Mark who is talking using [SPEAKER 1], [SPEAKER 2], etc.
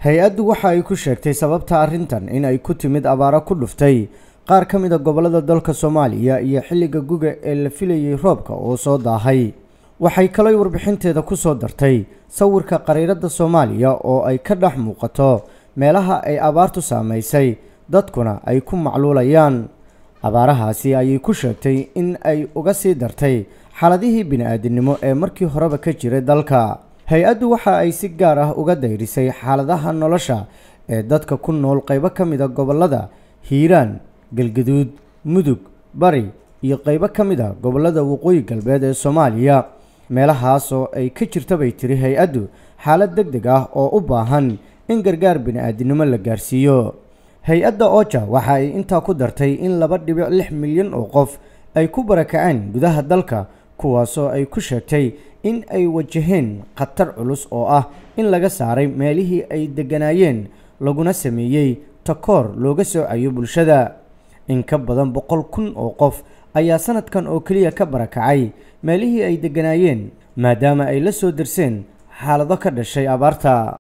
[SPEAKER 1] hay-addu waxa ay ku sheegtay sababta arrintan in ay ku timid abaaro ku dhuftay qaar ka mid a gobollada dalka soomaaliya iyo xilliga guga ee la filayay roobka oo soo daahay waxay kalay warbixinteeda ku soo dartay sawirka qariiradda soomaaliya oo ay ka dhex muuqato meelaha ay abaartu saamaysay dadkuna ay ku macluulayaan abaarahaasi ayay ku sheegtay in ay uga sii dartay xaaladihii bini-aadinimo ee markii horeba ka jiray dalka hay-addu waxa ay si gaar ah uga dayrisay xaaladaha nolosha ee dadka ku nool qaybo ka mid a gobollada hiiraan galgaduud mudug bari iyo qaybo ka mid a gobollada waqooyi galbeed ee soomaaliya meelahaas oo ay ka jirta bay tiri hay-addu xaalad deg deg ah oo u baahan in gargaar bini-aadinimo la gaarsiiyo hay-adda oja waxa ay intaa ku dartay in laba dhibic lix milyan oo qof ay ku barakaceen gudaha dalka kuwaasoo ay ku sheegtay in ay wajaheen khatar culus oo ah in laga saaray meelihii ay degganaayeen laguna sameeyey takoor looga soocayo bulshada in ka badan boqol kun oo qof ayaa sanadkan oo keliya ka barakacay meelihii ay degganaayeen maadaama ay la soo darseen xaalado ka dhashay abaarta